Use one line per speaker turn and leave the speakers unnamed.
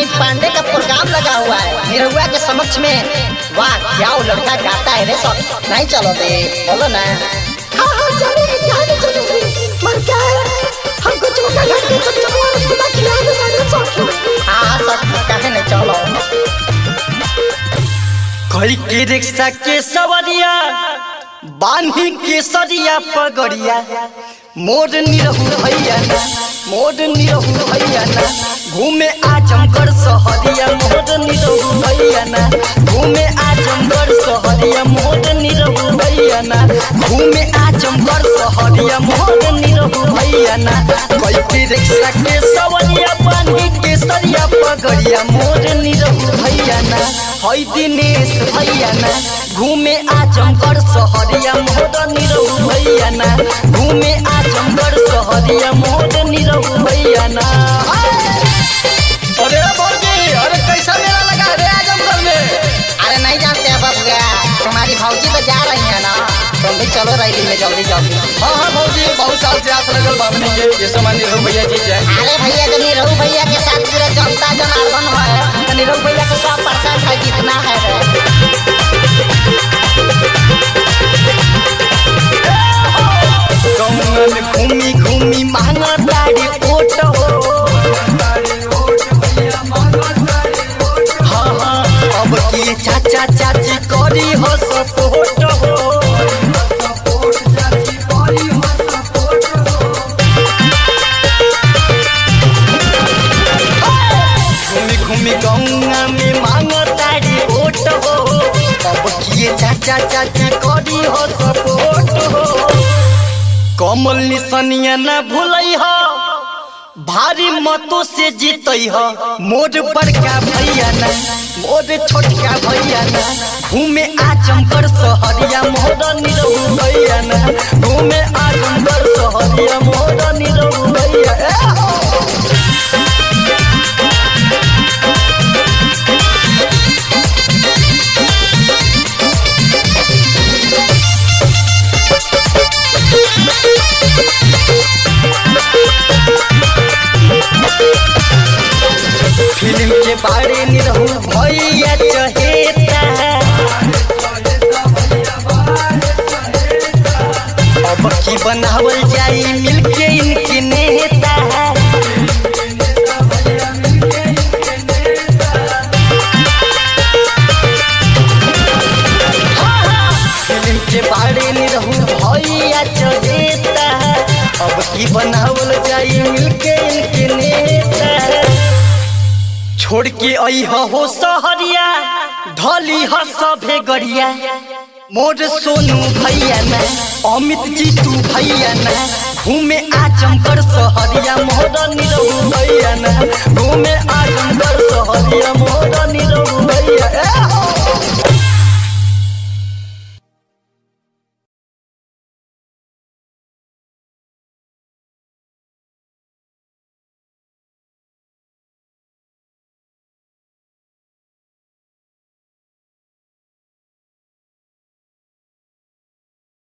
अमित पांडे का प्रोग्राम लगा हुआ है निरहुआ के समक्ष में वाह क्या वो लड़का गाता है रे सब नहीं चलो दे बोलो ना
हाँ हाँ चलेंगे क्या नहीं चलेंगे मर क्या है हमको चौका घर के सब चौका रसगुल्ला खिला देना रे सौखी
हाँ सब कहे नहीं चलो
कई के रिक्शा के सवरिया बांधी के सरिया पगड़िया मोर निरहु भैया ना मोर निरहु भैया ना घूमे आजमगढ़ सहरिया मोर निरहु भैया ना घूमे आजमगढ़ सहरिया मोर निरहु भैया ना घूमे आजमगढ़ सहरिया मोर निरहु भैया ना कई के रिक्शा के सवरिया बांधी के सरिया पगड़िया मोर निरहु भैया ना हई दिनेश भैया ना घूमे आजमगढ़ सहरिया मोर निरहु भैया ना घूमे आजमगढ़ सहरिया मोर निरहु भैया ना
अरे भौजी अरे कैसा मेला लगा रे आजमगढ़ में
अरे नहीं जानते हैं बबुआ तुम्हारी भौजी तो जा रही है ना तुम भी चलो रैली में जल्दी जल्दी
हाँ हाँ भौजी बहुत साल से आस लगल बाबनी के ये सामान निरहु भैया जी जाए
अरे भैया जो निरहु भैया के साथ पूरा जनता जनार्दन है तो निरहु भैया के सौ परसेंट है जितना है रे
गौन में घूमी घूमी मांगा तारी ओट हो हाँ हाँ अब की चाचा चाची करी हो सपोर्ट हो घूमी घूमी गौंगा में मांगा तारी ओट हो अब की चाचा चाची करी हो सपोर्ट हो कमल निसनिया न भूलई हो भारी मतों से जीतई हो मोर बड़का भैया ना मोर छोटका भैया ना घूमे आजमगढ़ सहरिया मोर निरहु भैया ना घूमे आजमगढ़ सहरिया मोर निरहु भैया ए हो। फिल्म के बारे निरहु भैया चहेता अब की बनावल जाई मिलके इनके नेता फिल्म के बारे निरहु भैया चहेता अब की बनावल जाई मिलके इनके नेता छोड़ के आई हो सहरिया ढली ह सभे गरिया मोर सोनू भैया ना अमित जी तू भैया ना घूमे आजमगढ़ सहरिया मोर निरहु भैया ना घूमे आजमगढ़ सहरिया